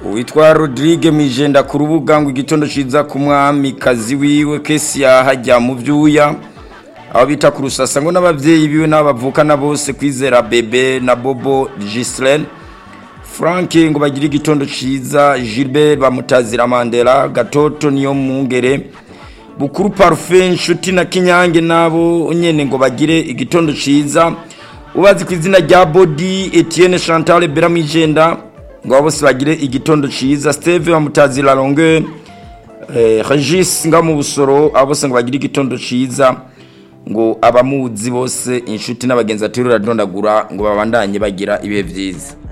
uwitwa Rodrigue Mijenda ku rubuga ngo igitondo ciza ku mwamikazi wiwe kesi yahajya mu vyuya aho bita ku rusasa ngo n'abavyeyi biwe n'abavukana bose kwizera bebe na bobo Gislaine Frank ngo bagire igitondo ciza Gilbert bamutazira Mandela gatoto niyo mungere bukuru parfait nshuti na kinyange nabo nyene ngo bagire igitondo ciza ubazi ku izina rya body Etienne Chantal Beramijenda ngo abo bose bagire igitondo ciza Steve bamutazira longue eh, Regis nga mu busoro abo bose ngo bagire igitondo ciza ngo abamuzi bose inshuti n'abagenzi aterura dondagura ngo babandanye bagira ibihe vyiza